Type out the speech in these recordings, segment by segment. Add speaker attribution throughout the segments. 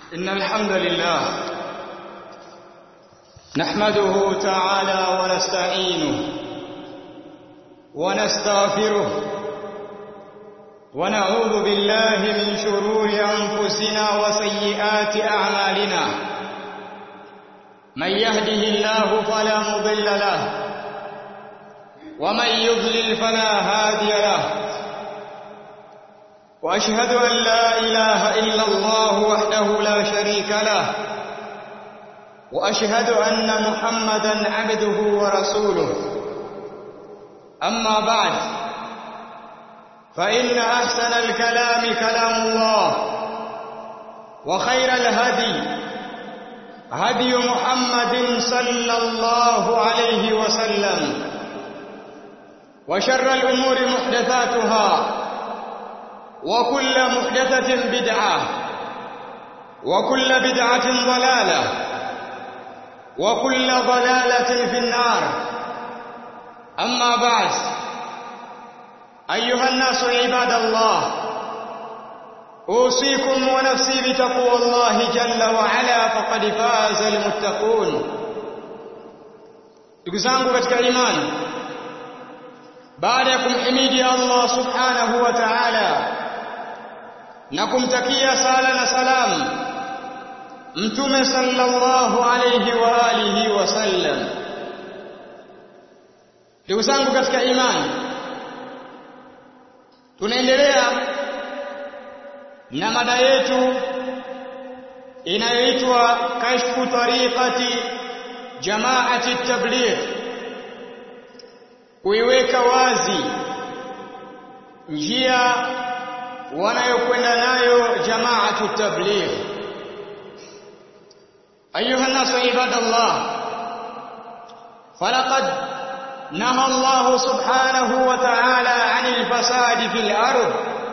Speaker 1: إن الحمد لله نحمده تعالى ونستعينه ونستغفره ونعوذ بالله من شرور أنفسنا وسيئات أعمالنا من يهده الله فلا مضل له ومن يضلل فلا هادي له واشهد ان لا اله الا الله وحده لا شريك له واشهد ان محمدا عبده ورسوله اما بعد فان احسن الكلام كلام الله وخير الهدي هدي محمد صلى الله عليه وسلم وشر الامور محدثاتها وكل محدثة بدعة وكل بدعة ضلالة وكل ضلالة في النار أما بعد أيها الناس عباد الله أوصيكم ونفسي بتقوى الله جل وعلا فقد فاز المتقون ndugu zangu katika imani baada ya kumhimidi Allah subhanahu wa ta'ala na kumtakia sala na salam mtume sallallahu alayhi wa alihi wasallam ndugu zangu katika imani tunaendelea na mada yetu inayoitwa kashfu tariqati jamaati tabligh kuiweka wazi njia wanayokwenda nayo jamaatu tabligh ayuha nasu ibadallah falaqad naha Allah subhanahu wa ta'ala 'anil fasadi fil ardh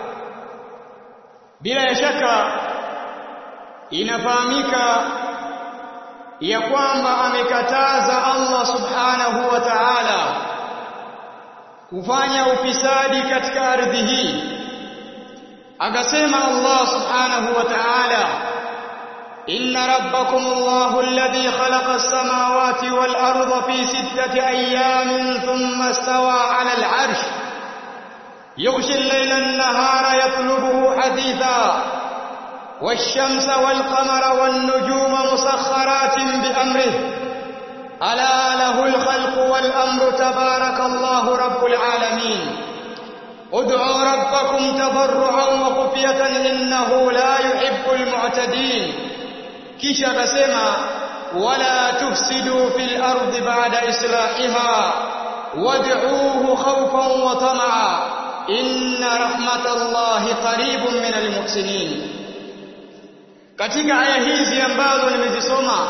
Speaker 1: bila shaka inafahamika ya kwamba amekataza Allah subhanahu wa ta'ala kufanya ufisadi katika ardhi hii akasema Allah subhanahu wa ta'ala inna rabbakum Allahu alladhi khalaqa as-samawati wal arda fi sittati ayamin thumma istawa 'ala al-'arsh yughshi al-layla an-nahara yatlubuhu haditha والشمس والقمر والنجوم مسخرات بأمره ألا له الخلق والأمر تبارك الله رب العالمين ادعوا ربكم تضرعا وخفية إنه لا يحب المعتدين kisha akasema wala tufsidu fil ardi ba'da islahiha wad'uuhu khawfan wa tama'a inna rahmatallahi qaribun minal muhsinin katika aya hizi ambazo nimezisoma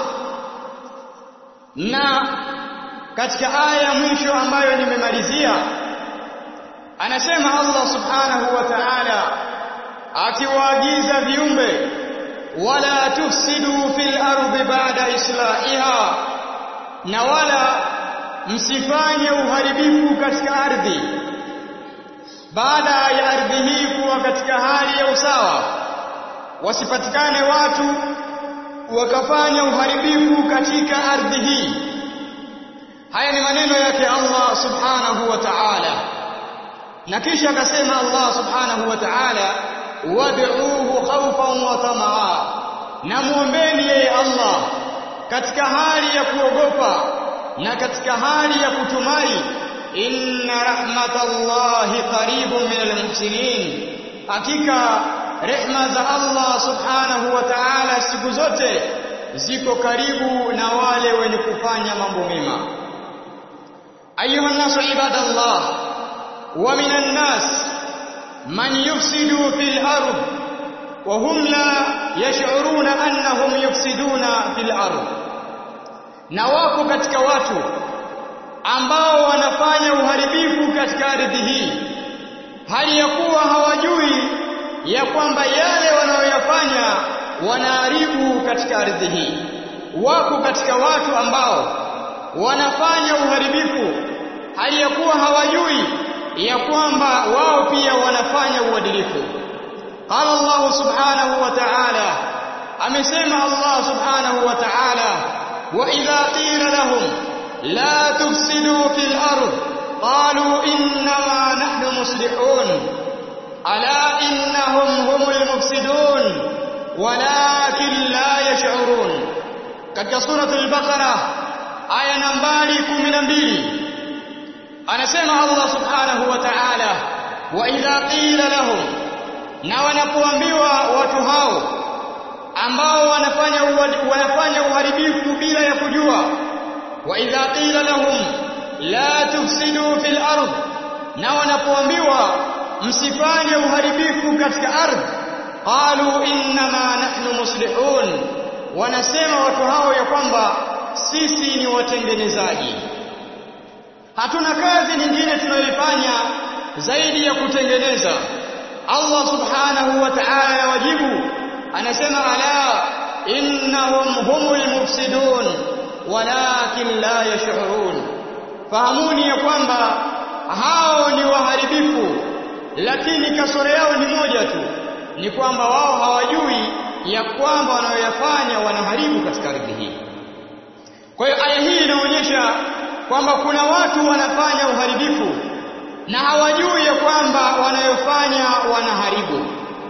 Speaker 1: na katika aya mwisho ambayo nimemalizia anasema Allah subhanahu wa ta'ala akiwaagiza viumbe wala tufsidu fil ardi ba'da islahiha na wala msifanye uharibifu katika ardhi baada ya ardhi hii kuwa katika hali ya usawa wasipatikane watu wakafanya uharibifu katika ardhi hii haya ni maneno yake Allah subhanahu wa ta'ala na kisha akasema Allah subhanahu wa ta'ala wad'uuhu khawfan wa tamaa na muombeni yeye Allah katika hali ya kuogopa na katika hali ya kutumai inna rahmatallahi qaribun minal muhsinin hakika rehma za Allah subhanahu wa ta'ala siku zote ziko karibu na wale wenye kufanya mambo mema ayuha nasu ibadallah wa minan nas man yufsidu fil ard wa hum la yash'uruna annahum yufsiduna fil ard na wako katika watu ambao wanafanya uharibifu katika ardhi hii hali ya kuwa hawajui ya kwamba yale wanayoyafanya wanaharibu katika ardhi hii wako katika watu ambao wanafanya uharibifu hali ya kuwa hawajui ya kwamba wao pia wanafanya uadilifu qala Allah subhanahu wa ta'ala amesema Allah subhanahu wa ta'ala wa idha qila lahum la tufsidu fil ard qalu innama nahnu muslihun ala innahum humul mufsidun walakin la yash'urun katika suratul baqara aya nambari 12 anasema Allah subhanahu wa ta'ala wa idha qila lahum na wanapoambiwa watu hao ambao wanafanya wanafanya uharibifu bila ya kujua wa idha qila lahum la tufsidu fil ard na wanapoambiwa msifanye uharibifu katika ardhi qalu innama nahnu muslihun wanasema watu hao ya kwamba sisi ni watengenezaji hatuna kazi nyingine tunayoifanya zaidi ya kutengeneza Allah subhanahu wa ta'ala wajibu anasema ala innahum humul mufsidun walakin la yash'urun fahamuni ya kwamba hao ni waharibifu lakini kasoro yao ni moja tu ni kwamba wao hawajui ya kwamba wanayoyafanya wanaharibu katika ardhi hii kwa hiyo aya hii inaonyesha kwamba kuna watu wanafanya uharibifu na hawajui ya kwamba wanayofanya wanaharibu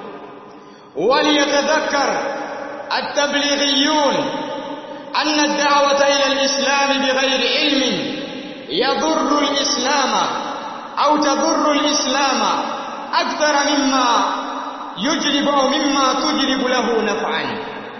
Speaker 1: وليتذكر التبليغيون أن الدعوة إلى الإسلام بغير علم يضر الإسلام أو تضر الإسلام أكثر مما يجلب أو مما تجلب له نفعا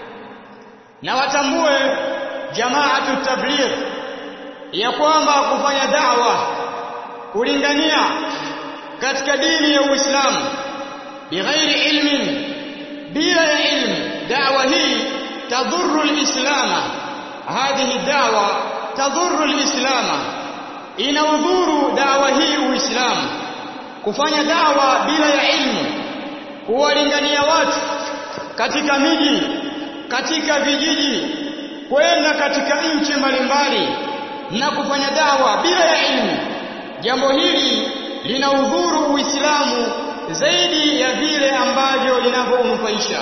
Speaker 1: نواتمبue جماعة التبليغ ya kwamba kufanya da'wa kulingania katika dini ya Uislamu bighairi ilmin bila ya ilmu da'wa hii tadhurru al-islama hadhihi da'wa tadhurru al-islama inaudhuru da'wa hii uislamu kufanya da'wa bila ya ilmu kuwalingania watu katika miji katika vijiji kwenda katika nchi mbalimbali na kufanya da'wa bila ya ilmu jambo hili linaudhuru uislamu zaidi ya vile ambavyo linavyonufaisha.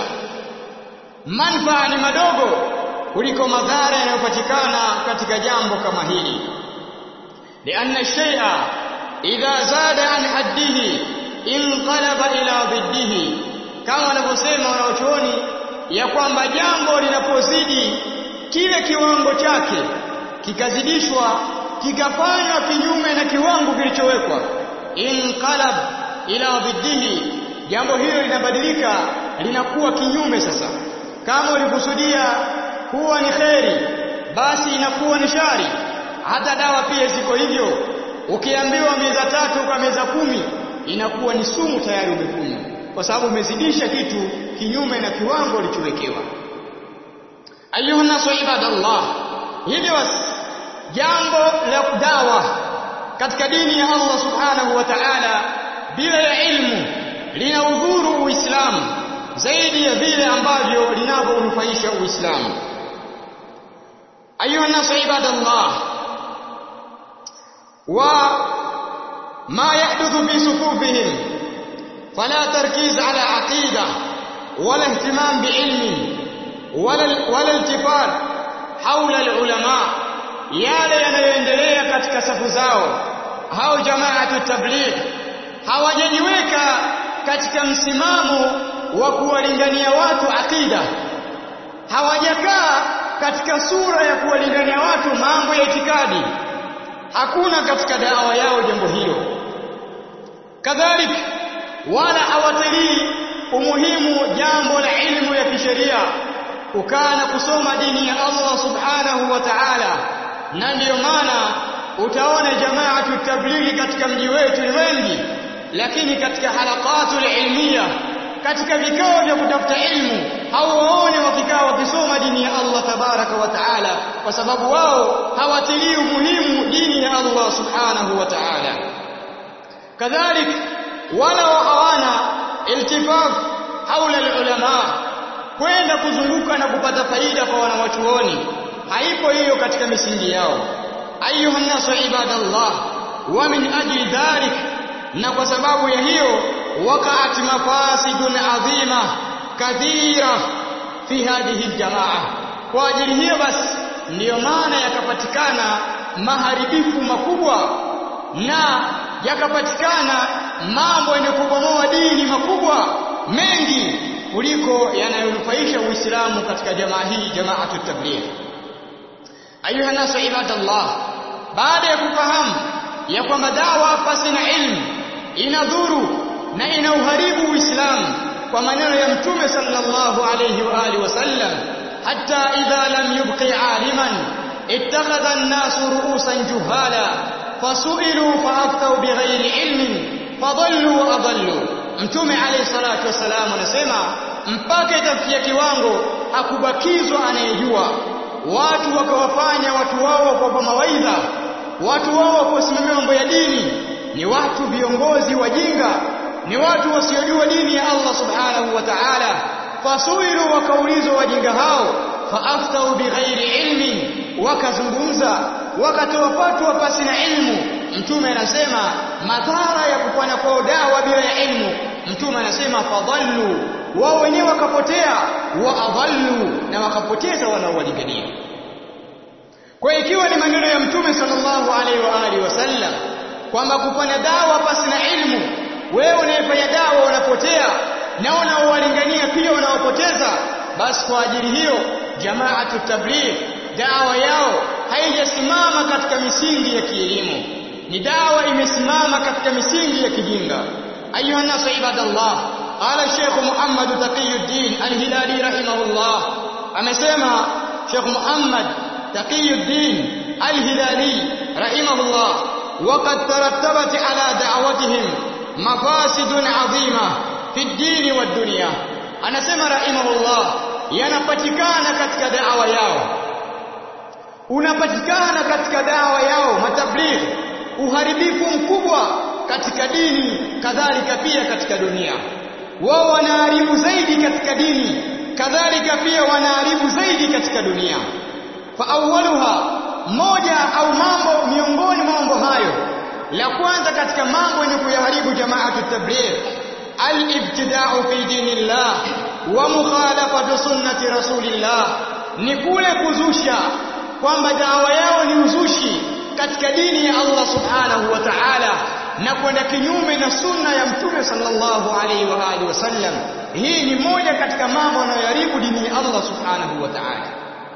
Speaker 1: Manufaa ni madogo kuliko madhara yanayopatikana katika jambo kama hili. Lianna shay'a idha zada an haddihi inqalaba ila dhiddihi, kama wanavyosema wanaochuoni ya kwamba jambo linapozidi kile kiwango chake kikazidishwa kikafanywa kinyume na kiwango kilichowekwa, inqalab ila dhiddihi jambo hilo linabadilika linakuwa kinyume sasa kama ulikusudia kuwa ni kheri basi inakuwa ni shari hata dawa pia ziko hivyo ukiambiwa meza tatu kwa meza kumi inakuwa ni sumu tayari umekunywa kwa sababu umezidisha kitu kinyume na kiwango ulichowekewa ayuha nasu ibadallah hivyo jambo la dawa katika dini ya Allah subhanahu wa ta'ala bila ya ilmu linaudhuru Uislamu zaidi ya vile ambavyo linavyonufaisha Uislamu. Ayuha nasu ibadallah, wa ma yahduthu fi sufufihim fala tarkiz ala aqida wala ihtimam biilmi wala wala iltifat haula alulama, yale yanayoendelea katika safu zao hao jamaatu tabligh hawajajiweka katika msimamo wa kuwalingania watu akida hawajakaa katika sura ya kuwalingania watu mambo ya itikadi hakuna katika dawa yao jambo hilo kadhalika wala hawatilii umuhimu jambo la ilmu ya kisheria kukaa na kusoma dini ya Allah subhanahu wa ta'ala na ndiyo maana utaona jamaatu tablighi katika mji wetu ni wengi lakini katika halaqatul ilmiya katika vikao vya kutafuta ilmu hauwaone wakikaa wakisoma dini ya Allah tabaraka wa taala kwa sababu wao hawatilii umuhimu dini ya Allah subhanahu wa taala kadhalik wala hawana iltifaf haula ulama kwenda kuzunguka na kupata faida kwa wanawachuoni haipo hiyo katika misingi yao ayuha nasu ibadallah wa min ajli dhalik na kwa sababu ya hiyo waqa'at mafasidun adhima kathira fi hadhihi aljamaa kwa ajili hiyo basi ndiyo maana yakapatikana maharibifu makubwa na yakapatikana mambo yenye kubomoa dini makubwa mengi kuliko yanayonufaisha Uislamu katika jamaa hii jamaatu tabligh ayuha nasu ibadallah baada ya kufahamu ya kwamba dawa pasi na ilmu inadhuru na inauharibu Uislamu kwa maneno ya Mtume sallallahu alayhi wa alihi wasallam hatta idha lam yubqi aliman ittakhadha an-nasu ru'usan juhala fasu'ilu fa'aftau bighairi ilmin fadallu wa adallu Mtume alayhi salatu wasalam anasema mpaka itafikia kiwango hakubakizwa anayejua watu wakawafanya watu wao kwa mawaidha watu wao wakusimamia mambo ya dini ni watu viongozi wajinga ni watu wasiojua dini ya Allah subhanahu wa ta'ala fasuilu wakaulizwa wajinga hao faaftau bighairi ilmin wakazungumza wakatoa fatwa pasi na ilmu mtume anasema madhara ya kufanya kwao dawa bila ya ilmu mtume anasema fadhallu wao wenyewe wakapotea wa adhallu na wakapoteza wanaowalingania kwa ikiwa ni maneno ya mtume sallallahu alaihi wa alihi wasallam kwamba kufanya dawa pasi na ilmu wewe unayefanya dawa unapotea na unaowalingania pia unaopoteza basi kwa ajili hiyo jamaatu tabligh dawa yao haijasimama katika misingi ya kielimu ni dawa imesimama katika misingi ya kijinga ayuha nasu ibadallah qala Sheikh Muhammad Taqiyuddin Al-Hilali rahimahullah amesema Sheikh Muhammad Taqiyuddin Al-Hilali rahimahullah وقد ترتبت على دعوتهم مفاسد عظيمة في الدين والدنيا anasema rahimahullah yanapatikana katika dawa yao unapatikana katika dawa yao matabligh uharibifu mkubwa katika dini kadhalika pia katika dunia wao wanaharibu zaidi katika dini kadhalika pia wanaharibu zaidi katika dunia fa awwaluha moja au mambo miongoni mwa mambo hayo la kwanza katika mambo yenye kuyaharibu jamaatu tabligh al-ibtida'u fi dinillah wa mukhalafatu sunnati rasulillah ni kule kuzusha kwamba dawa yao ni uzushi katika dini ya Allah subhanahu wa ta'ala na kwenda kinyume na sunna ya mtume sallallahu alaihi wa alihi wasallam hii ni moja katika mambo yanayoharibu dini ya Allah subhanahu wa ta'ala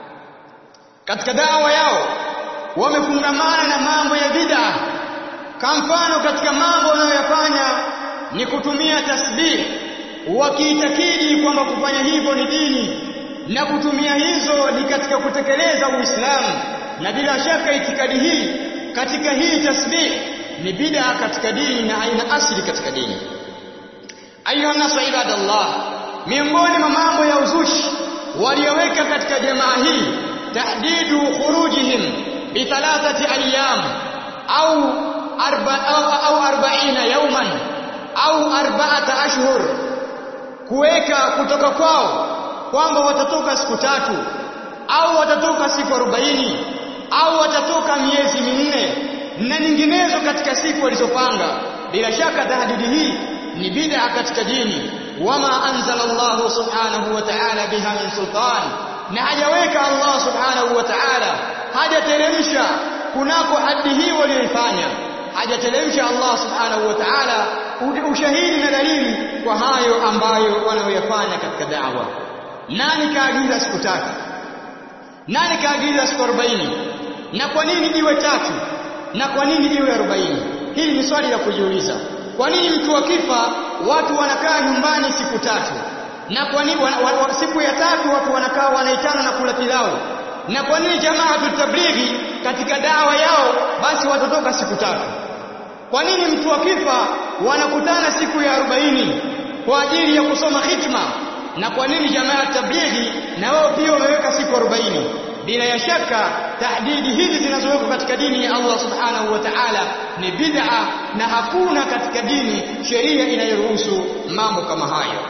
Speaker 1: katika dawa yao wamefungamana na mambo ya bid'a kwa mfano katika mambo wanayoyafanya ni kutumia tasbih wakiitakidi kwamba kufanya hivyo ni dini na kutumia hizo ni katika kutekeleza Uislamu na bila shaka itikadi hii katika hii tasbih ni bid'a katika dini na haina asili katika dini ayuha nasu ibadallah miongoni mwa mambo ya uzushi walioweka katika jamaa hii tahdidu khurujihim bi thalathati ayyam au arba au 40 yawman au arba'ata ashhur kuweka kutoka kwao kwamba watatoka siku tatu au watatoka siku 40 au watatoka miezi minne na nyinginezo katika siku walizopanga bila shaka tahdidi hii ni bid'a katika dini wama anzala Allah subhanahu wa ta'ala biha min sultan na hajaweka Allah subhanahu wa ta'ala hajateremsha kunako hadi hii walioifanya hajateremsha Allah subhanahu wa ta'ala ushahidi na dalili kwa hayo ambayo wanayoyafanya katika da'wa nani kaagiza siku tatu nani kaagiza siku 40 na kwa nini iwe tatu na kwa nini iwe 40 hili ni swali la kujiuliza kwa nini mtu akifa watu wanakaa nyumbani siku tatu na kwa nini wa, wa, wa, siku ya tatu watu wanakaa wanaitana na kula pilau na kwa nini jamaa tutablighi katika dawa yao basi watatoka siku tatu kwa nini mtu akifa wanakutana siku ya 40 kwa ajili ya kusoma hikma na kwa nini jamaa tablighi na wao pia wameweka siku 40 bila ya shaka tahdidi hizi zinazowekwa katika dini ya Allah subhanahu wa ta'ala ni bid'a na hakuna katika dini sheria inayoruhusu mambo kama hayo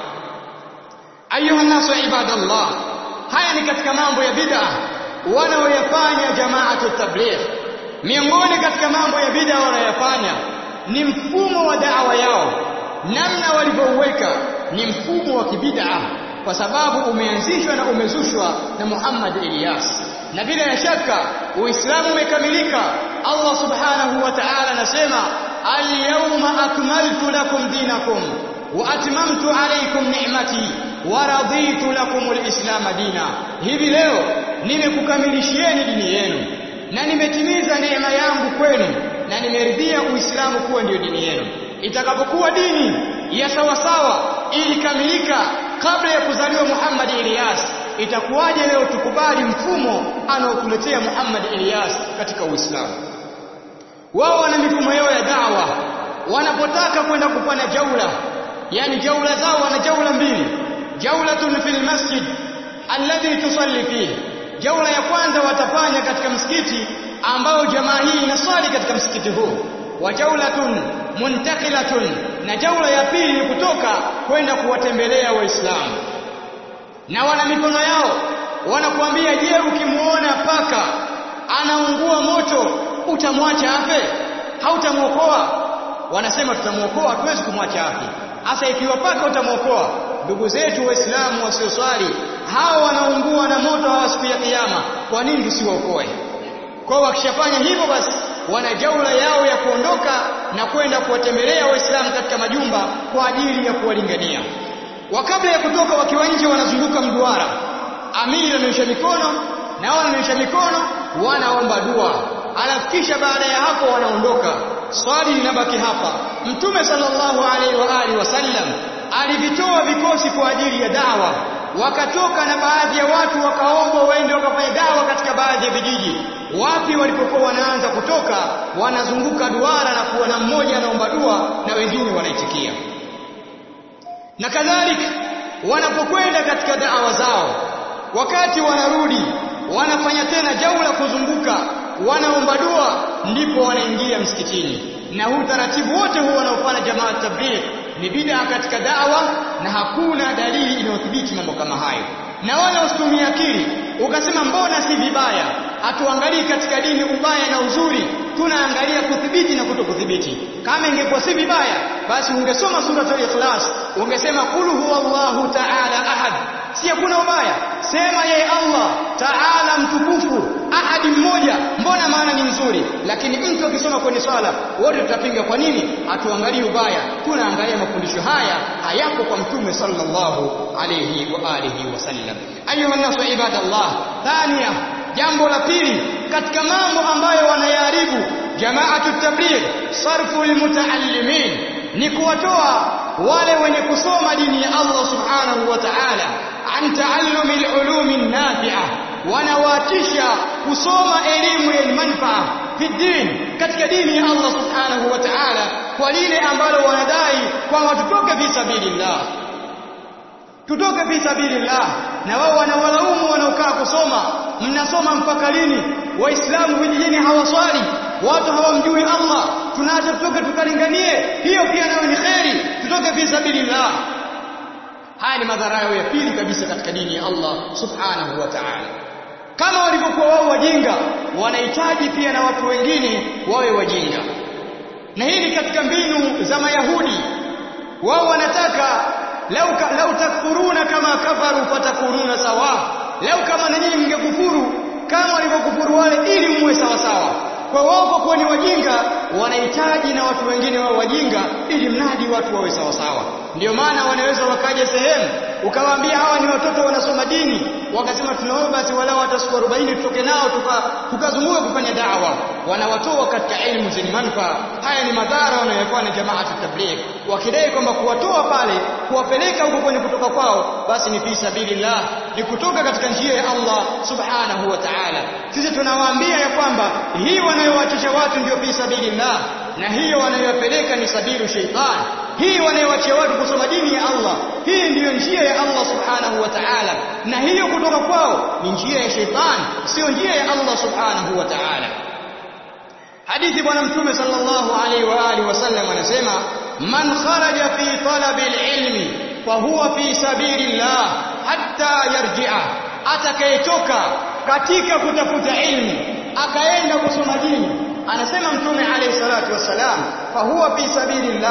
Speaker 1: ayuha nasu ibadallah haya ni katika mambo ya bid'a wanaoyafanya jamaatu tabligh miongoni katika mambo ya bid'a wanayofanya ni mfumo wa da'wa yao namna walivyouweka ni mfumo wa kibid'a kwa sababu umeanzishwa na umezushwa na Muhammad Ilyas na bila shaka uislamu umekamilika Allah subhanahu wa ta'ala anasema al-yawma akmaltu lakum dinakum wa atmamtu alaykum ni'mati wa raditu lakum al-islam dina hivi leo nimekukamilishieni dini yenu na nimetimiza neema yangu kwenu na nimeridhia uislamu kuwa ndio dini yenu itakapokuwa dini ya sawa sawa ilikamilika kabla ya kuzaliwa Muhammad Ilyas itakuwaje leo tukubali mfumo anaotuletea Muhammad Ilyas katika Uislamu wao wana mifumo yao ya dawa wanapotaka kwenda kupana jaula yani jaula zao wana jaula mbili jaulatun fil masjid alladhi tusalli fihi jaula ya kwanza watafanya katika msikiti ambao jamaa hii inaswali katika msikiti huu wa jaulatun muntaqilatun na jaula ya pili ni kutoka kwenda kuwatembelea waislamu na wana mikono yao wanakuambia je ukimuona paka anaungua moto utamwacha afe hautamuokoa wanasema tutamuokoa hatuwezi kumwacha afe hasa ikiwa paka utamuokoa ndugu zetu waislamu wasioswali hao wanaungua na moto hawa siku ya kiyama kwa nini tusiwaokoe kwa wakishafanya hivyo basi wana jaula yao ya kuondoka na kwenda kuwatembelea waislamu katika majumba kwa ajili ya kuwalingania wa kabla ya kutoka wakiwa nje wanazunguka mduara amiri anaonyesha mikono na wao wanaonyesha mikono wanaomba dua alafu kisha baada ya hapo wanaondoka swali linabaki hapa mtume sallallahu alaihi wa alihi wasallam alivitoa vikosi kwa ajili ya dawa wakatoka na baadhi ya watu wakaombwa waende wakafanya dawa katika baadhi ya vijiji wapi walipokuwa wanaanza kutoka wanazunguka duara na kuwa na mmoja anaomba dua na wengine wanaitikia na kadhalika wanapokwenda katika dawa zao wakati wanarudi wanafanya tena jaula kuzunguka wanaomba dua ndipo wanaingia msikitini na huu taratibu wote huu wanaofanya jamaa tabligh ni bid'a katika dawa na hakuna dalili inayothibiti mambo kama hayo na wala usitumie akili ukasema mbona si vibaya hatuangalii katika dini ubaya na uzuri tunaangalia kudhibiti na kutokudhibiti kama ingekuwa si vibaya basi ungesoma suratul ikhlas ungesema qul huwallahu ta'ala ahad si hakuna ubaya sema yeye Allah ta'ala mtukufu ahadi mmoja mbona maana ni nzuri lakini mtu akisoma kwenye swala wote tutapinga kwa nini hatuangalii ubaya tunaangalia mafundisho haya hayapo kwa mtume sallallahu alayhi wa alihi wasallam ayuha nasu ibadallah thania jambo la pili katika mambo ambayo wanayaharibu jamaatu tabligh sarfu lilmutaallimin ni kuwatoa wale wenye kusoma dini ya Allah subhanahu wa ta'ala an taallumi alulumi nafi'a wanawaatisha kusoma elimu yenye manufaa fi din katika dini ya Allah subhanahu wa ta'ala kwa lile ambalo wanadai kwamba tutoke fi sabilillah tutoke fi sabilillah na wao wanawalaumu wanaokaa kusoma mnasoma mpaka lini waislamu vijijini hawaswali watu hawamjui Allah tunaacha tutoke tukalinganie hiyo pia nayo ni kheri tutoke fi sabilillah haya ni madhara ya pili kabisa katika dini ya Allah subhanahu wa ta'ala kama walivyokuwa wao wajinga wanahitaji pia na watu wengine wawe wajinga na hii ni katika mbinu za mayahudi wao wanataka lau lau takfuruna kama kafaru fatakununa sawa lau kama na nyinyi mngekufuru kama walivyokufuru wale ili muwe sawa sawa kwa wao kwa kuwa ni wajinga wanahitaji na watu wengine wao wajinga ili mradi watu wawe sawa sawa ndio maana wanaweza wakaja sehemu ukawaambia hawa ni watoto wanasoma dini wakasema tunaomba basi walau hata siku 40 tutoke nao tukazunguka tuka kufanya dawa wanawatoa katika elimu zenye manufaa haya ni madhara wanayofanya jamaa tabligh wakidai kwamba kuwatoa pale kuwapeleka huko kwenye kutoka kwao basi ni fi sabilillah ni kutoka katika njia ya Allah subhanahu wa ta'ala sisi tunawaambia ya kwamba hii wanayowaachisha watu ndio fi sabilillah na hiyo wanayopeleka ni sabilu shaitan hii wanayowachia watu kusoma dini ya Allah hii ndiyo njia ya Allah subhanahu wa ta'ala na hiyo kutoka kwao ni njia ya shaitan sio njia ya Allah subhanahu wa ta'ala hadithi bwana mtume sallallahu alaihi wa alihi wasallam anasema man kharaja fi talabi alilmi fa huwa fi sabilillah hatta yarji'a atakayetoka katika kutafuta ilmu akaenda kusoma dini anasema mtume alayhi salatu wasalam fa huwa fi sabilillah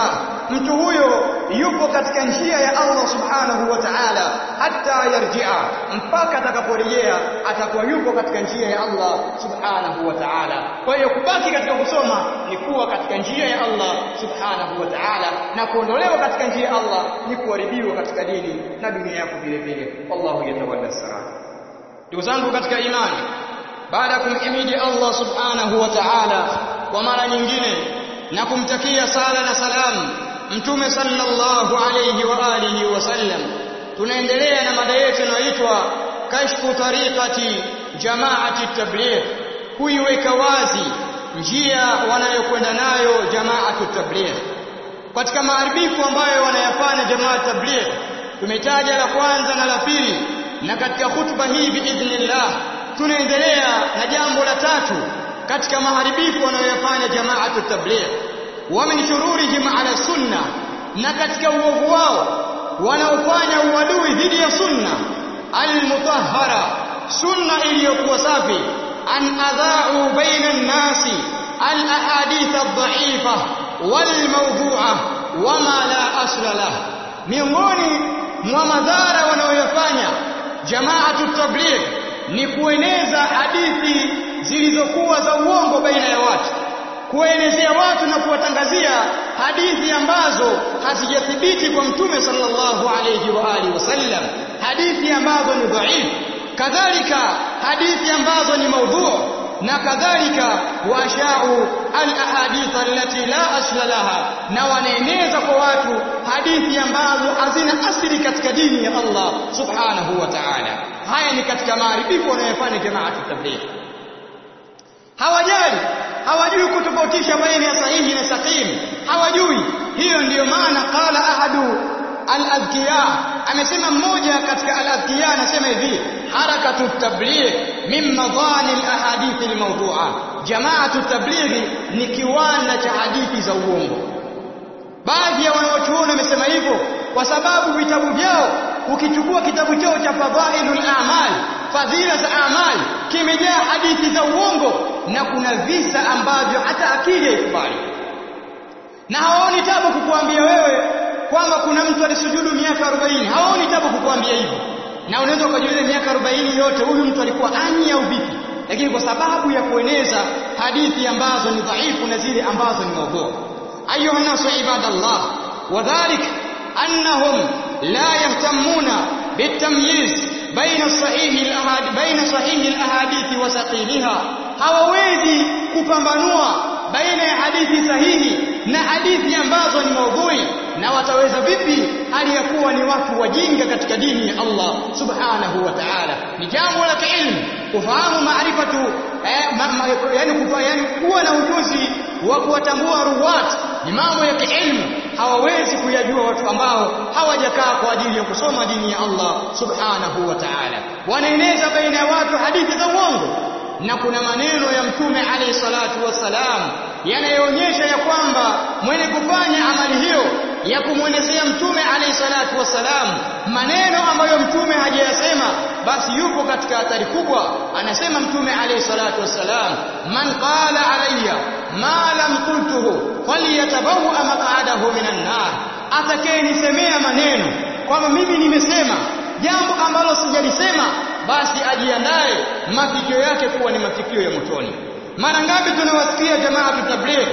Speaker 1: mtu huyo yupo katika njia ya Allah subhanahu wa ta'ala hatta yarji'a mpaka atakaporejea atakuwa yupo katika njia ya Allah subhanahu wa ta'ala kwa hiyo kubaki katika kusoma ni kuwa katika njia ya Allah subhanahu wa ta'ala na kuondolewa katika njia ya Allah ni kuharibiwa katika dini na dunia yako vile vile wallahu yatawalla sara ndugu zangu katika imani baada ya kumhimidi Allah subhanahu wa ta'ala kwa mara nyingine na kumtakia sala na salamu mtume sallallahu alayhi wa alihi wasallam tunaendelea na mada yetu inayoitwa kashfu tariqati jamaati tabligh kuiweka wazi njia wanayokwenda nayo jamaatu tabligh katika maharibifu ambayo wanayafanya jamaa tabligh tumetaja la kwanza na la pili na katika hutuba hii biidhnillah tunaendelea na jambo la tatu katika maharibifu wanayoyafanya jamaatu tabligh wa min shururihim ala sunna na katika uovu wao wanaofanya uadui dhidi ya sunna almutahhara sunna iliyokuwa safi an adha'u baina an-nasi al-ahadith ad-da'ifa wal-mawdu'a wama la asla lah miongoni mwa madhara wanayoyafanya jamaatu tabligh ni kueneza hadithi zilizokuwa za uongo baina ya watu kuenezea watu na kuwatangazia hadithi ambazo hazijathibiti kwa mtume sallallahu alayhi wa alihi wasallam hadithi ambazo ni dhaifu kadhalika hadithi ambazo ni maudhu na kadhalika washau alahadith allati la asla laha na wanaeneza kwa watu hadithi ambazo hazina asili katika dini ya Allah subhanahu wa ta'ala haya ni katika maaribifu wanayofanya jamaatu tabligh hawajali hawajui kutofautisha baina ya sahihi na sakim hawajui hiyo ndiyo maana qala ahadu al-adhkiya amesema mmoja katika al-adhkiya anasema hivi harakatu tabligh min madani al-ahadith al-mawdu'a jamaatu tabligh ni kiwanda cha hadithi za uongo baadhi ya wanaochuoni wamesema hivyo kwa sababu vitabu vyao ukichukua kitabu chao cha fadhailul a'mal fadhila za amali kimejaa hadithi za uongo na kuna visa ambavyo hata akili haikubali na hawaoni tabu kukuambia wewe kwamba kuna mtu alisujudu miaka 40 hawaoni tabu kukuambia hivyo na unaweza ukajiuliza miaka 40 yote huyu mtu alikuwa ani au vipi lakini kwa sababu ya kueneza hadithi ambazo ni dhaifu na zile ambazo ni maudhu ayuha nasu ibadallah wadhalik annahum la yahtamuna bitamyiz baina sahihi alahadi baina sahihi alahadithi wa saqiliha hawawezi kupambanua baina ya hadithi sahihi na hadithi ambazo ni maudhui na wataweza vipi hali ya kuwa ni watu wajinga katika dini ya Allah subhanahu wa ta'ala ni jambo la kiilmu kufahamu maarifatu eh, ma, ma, yani, kufa, yani kuwa na ujuzi wa kuwatambua ruwat ni mambo ya kiilmu hawawezi kuyajua watu ambao hawajakaa kwa ajili ya kusoma dini ya Allah subhanahu wa ta'ala wanaeneza baina ya watu hadithi za uongo na kuna maneno ya mtume alayhi salatu wassalam yanayoonyesha ya kwamba mwenye kufanya amali hiyo ya kumwelezea mtume alayhi salatu wassalam maneno ambayo mtume hajayasema basi yupo katika hatari kubwa anasema mtume alayhi salatu wassalam man qala alayya ma lam qultuhu falyatabawa maq'adahu minan nar atakayenisemea maneno kwamba mimi nimesema jambo ambalo sijalisema basi ajiandae mafikio yake kuwa ni mafikio ya motoni mara ngapi tunawasikia jamaa tabligh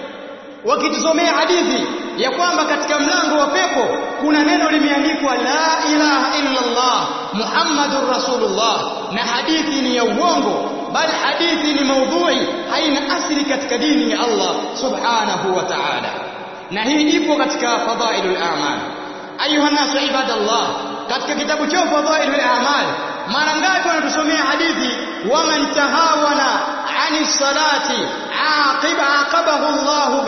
Speaker 1: wakitusomea hadithi ya kwamba katika mlango wa pepo kuna neno limeandikwa la ilaha illa Allah Muhammadur Rasulullah na hadithi ni ya uongo bali hadithi ni maudhui haina asili katika dini ya Allah subhanahu wa ta'ala na hii ipo katika fadhailul a'mal ayuha nasu ibadallah katika kitabu cha fadhailul a'mal mara ngapi wanatusomea hadithi waman tahawana ani salati aqiba aqabahu Allah bi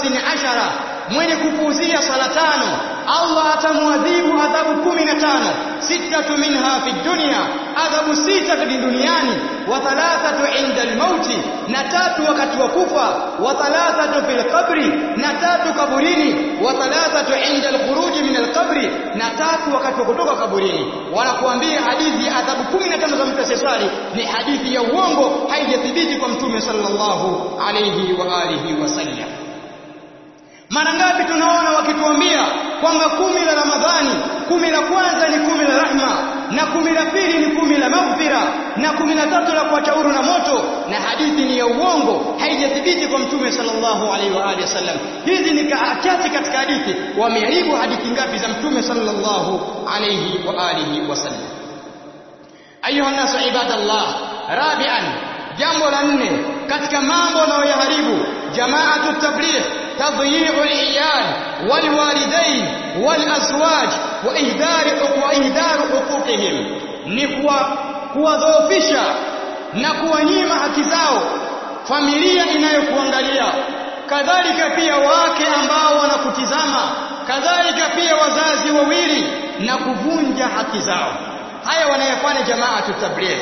Speaker 1: 15 mwenye kupuuzia sala tano Allah atamwadhibu adhabu 15 sitatu minha fi dunya adhabu sita katika duniani wa thalathatu inda almauti na tatu wakati wa kufa wa thalathatu fil qabri na tatu kaburini wa thalathatu inda alkhuruji min alqabri na tatu wakati wa kutoka kaburini wanakuambia hadithi ya adhabu 15 za mtu asiyeswali ni hadithi ya uongo haijathibiti kwa mtume sallallahu alayhi wa alihi wasallam mara ngapi tunaona wakituambia kwamba kumi la Ramadhani kumi la kwanza ni kumi la rahma na kumi la pili ni kumi la maghfira na kumi la tatu la kuacha huru na moto na hadithi ni ya uongo haijathibiti kwa mtume sallallahu alaihi wa alihi wasallam hizi ni chache katika hadithi wameharibu hadithi ngapi za mtume sallallahu alaihi wa alihi wasallam ayuha nasu ibadallah rabian jambo la nne katika mambo yanayoharibu jamaatu tabligh تضييع العيال والوالدين والأزواج وإهدار وإهدار حقوقهم ni kuwadhoofisha na kuwanyima haki zao familia inayokuangalia kadhalika pia wake ambao wanakutizama kadhalika pia wazazi wawili na kuvunja haki zao haya wanayofanya jamaa tutabligh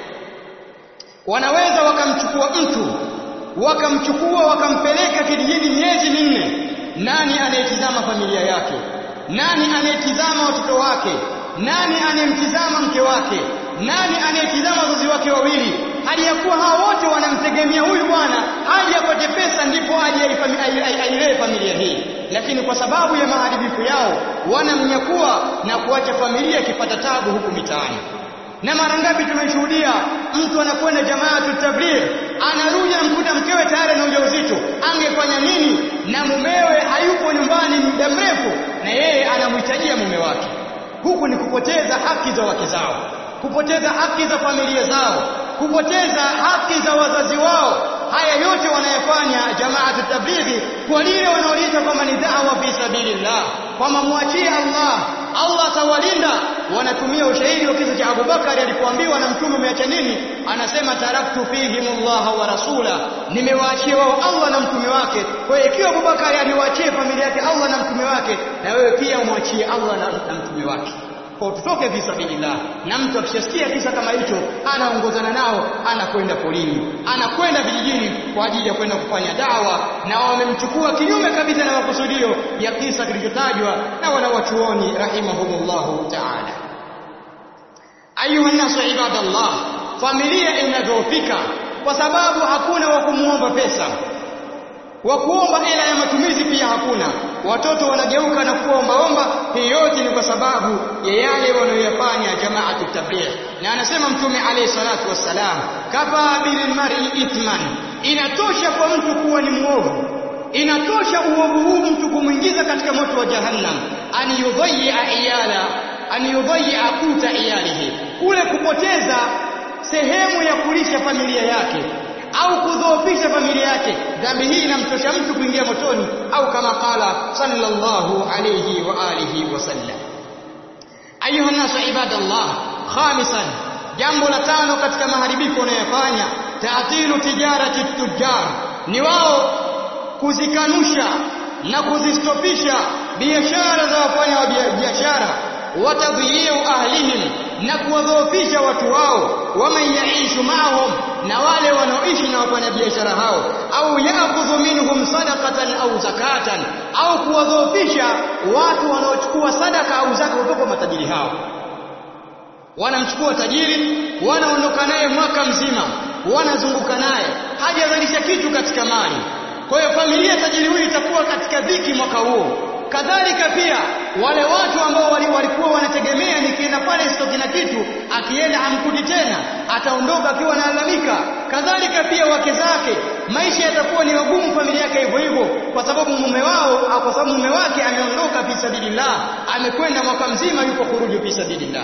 Speaker 1: wanaweza wakamchukua mtu wakamchukua wakampeleka kijijini miezi minne nani anayetizama familia yake nani anayetizama watoto wake nani anayemtizama mke wake nani anayetizama wazazi wake wawili hali ya kuwa hao wote wanamtegemea huyu bwana aje apate pesa ndipo aje ailee familia hii lakini kwa sababu ya maharibifu yao wanamnyakua na kuacha familia ikipata tabu huku mitaani na mara ngapi tumeshuhudia mtu anakwenda jamaatu tabligh anarudi anamkuta mkewe tayari na ujauzito angefanya nini na mumewe hayupo nyumbani muda mrefu na yeye anamhitajia mume wake huku ni kupoteza haki za wake zao kupoteza haki za familia zao kupoteza haki za wazazi wao haya yote wanayofanya jamaatu tablighi kwa lile wanaoliita kwamba ni da'wa fi sabilillah kwamba muachie Allah Allah atawalinda wanatumia ushahidi wa kisa cha Abubakar alipoambiwa na mtume umeacha nini anasema taraktu fihim Allah wa rasula nimewaachia wao Allah na mtume wake kwa hiyo ikiwa Abubakar aliwaachia familia yake Allah na mtume wake na wewe pia umwachie Allah na, na mtume wake kwa tutoke fi sabilillah na mtu akishasikia kisa kama hicho anaongozana nao anakwenda polini anakwenda vijijini kwa ajili ya kwenda kufanya dawa na wamemchukua kinyume kabisa na makusudio ya kisa kilichotajwa na wanawachuoni rahimahumullahu ta'ala ayuha nasu ibadallah familia inadhoofika kwa sababu hakuna wa kumuomba pesa wa kuomba ila ya matumizi pia hakuna watoto wanageuka na kuombaomba hii yote ni kwa sababu ya yale wanayoyafanya jamaatu tabligh na anasema mtume alayhi salatu wassalam kafa bil mar'i ithman inatosha kwa mtu kuwa ni mwovu inatosha uovu huu mtu kumwingiza katika moto wa jahannam an yudhayya iyala an yudhayya quta iyalihi kule kupoteza sehemu ya kulisha familia yake au kudhoofisha familia yake dhambi hii inamtosha mtu kuingia motoni au kama qala sallallahu alayhi wa alihi wasallam ayuha nasu ibadallah khamisan jambo la tano katika maharibifu wanayofanya taatilu tijarati tujjar ni wao kuzikanusha na kuzistopisha biashara za wafanya wa biashara watadhiyu ahlihim na kuwadhoofisha watu wao waman yaishu maahum na wale wanaoishi na wafanyabiashara hao au yaakhudhu minhum sadaqatan au zakatan au kuwadhoofisha watu wanaochukua sadaka au zaka kutoka kwa matajiri hao wanamchukua tajiri wanaondoka naye mwaka mzima wanazunguka naye hajazalisha kitu katika mali kwa hiyo familia tajiri huyu itakuwa katika dhiki mwaka huo kadhalika pia wale watu ambao walikuwa wanategemea nikienda pale sitoki na kitu akienda hamkudi tena ataondoka akiwa analalamika kadhalika pia wake zake maisha yatakuwa ni magumu familia yake hivyo hivyo kwa sababu mume wao au kwa sababu mume wake ameondoka fi sabilillah amekwenda mwaka mzima yuko kuruju fi sabilillah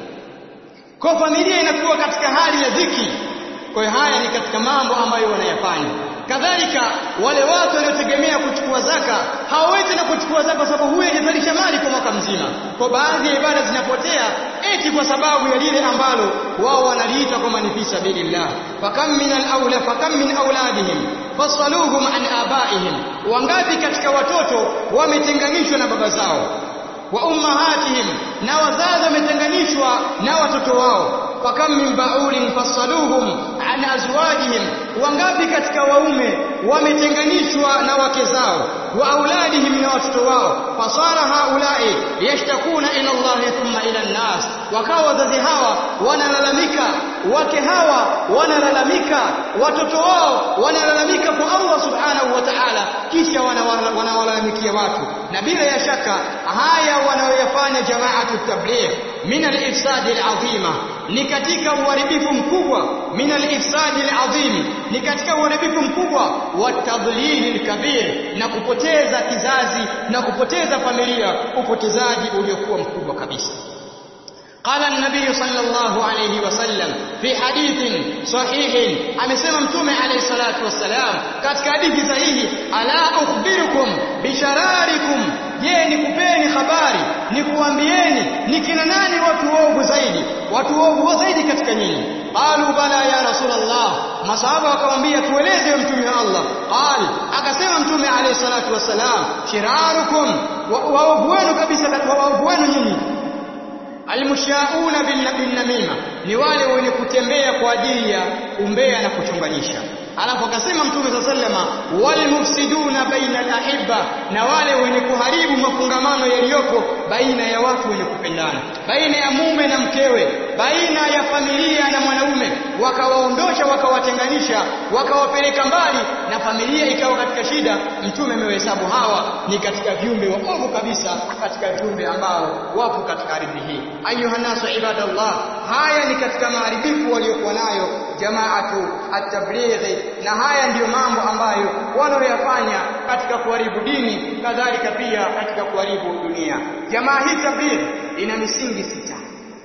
Speaker 1: kwa familia inakuwa katika hali ya dhiki kwa hiyo haya ni katika mambo ambayo wanayafanya kadhalika wale watu waliotegemea kuchukua zaka hawawezi na kuchukua zaka kwa sababu huyo hajazalisha mali kwa mwaka mzima kwa baadhi ya ibada zinapotea eti kwa sababu ya lile ambalo wao wanaliita kwamba ni fi sabilillah fakam min al-awla fakam min auladihim fasaluhum an abaihim wangapi katika watoto wametenganishwa na baba zao wa ummahatihim na wazazi wametenganishwa na watoto wao fakam min ba'ulin fasaluhum an azwajihim wangapi katika waume wametenganishwa na wake zao wa auladihim na watoto wao fasara haulai yashtakuna ila Allah thumma ila an-nas wakawa wazazi hawa wanalalamika wake hawa wanalalamika watoto wao wanalalamika kwa Allah subhanahu wa ta'ala kisha wanawalalamikia watu na bila ya shaka haya wanayoyafanya jamaatu tabligh min al-ifsad al-azima ni katika uharibifu mkubwa min al-ifsad al-azim ni katika uharibifu mkubwa wa tadlil al-kabir na kupoteza kizazi na kupoteza familia upotezaji uliokuwa mkubwa kabisa قال النبي صلى الله عليه وسلم في حديث صحيح amesema mtume alayhi salatu wassalam katika hadithi sahihi ala ukhbirukum bishararikum je nikupeni habari nikuambieni ni kina nani watu waovu zaidi watu waovu zaidi katika nyinyi qalu bala ya rasulullah masahaba wakamwambia tueleze mtume wa Allah qal akasema mtume alayhi salatu wassalam shirarukum waovu wenu kabisa waovu wenu nyinyi almushauna bin namima ni wale wenye kutembea kwa ajili ya umbea na kuchunganisha alafu akasema mtume sa sallama walmufsiduna baina alahibba na wale wenye kuharibu mafungamano yaliyopo baina ya watu wenye kupendana baina ya mume na mkewe baina ya familia na mwanaume wakawaondosha wakawatenganisha wakawapeleka mbali na familia ikawa katika shida mtume amewahesabu hawa ni katika viumbe waovu kabisa katika viumbe ambao wapo katika ardhi hii ayuha nasu ibadallah haya ni katika maharibifu waliokuwa nayo jamaatu at-tablighi na haya ndiyo mambo ambayo wanaoyafanya katika kuharibu dini kadhalika pia katika kuharibu dunia jamaa hii tablighi ina misingi sita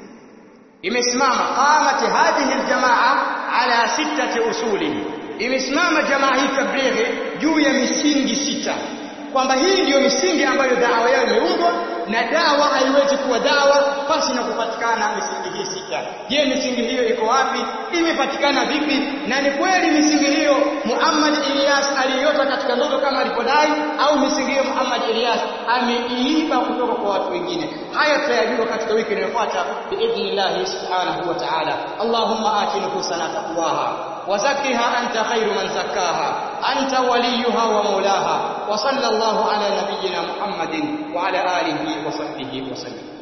Speaker 1: imesimama qamat hadhihi aljamaa ala sittati usuli imesimama jamaa hii tablighi juu ya misingi sita kwamba hii ndiyo misingi ambayo dawa yao imeundwa na dawa haiwezi kuwa dawa pasi na kupatikana misingi hii sita. Je, misingi hiyo iko wapi? Imepatikana vipi? Na ni kweli misingi hiyo Muhammad Ilyas aliiota katika ndoto kama alipodai, au misingi hiyo Muhammad Ilyas ameiiba kutoka kwa watu wengine? Haya tutayajua katika wiki inayofuata biidhnillah subhanahu wa ta'ala. Allahumma ati nufusana taqwaha وزكها أنت خير من زكاها أنت وليها ومولاها وصلى الله على نبينا محمد وعلى آله وصحبه وسلم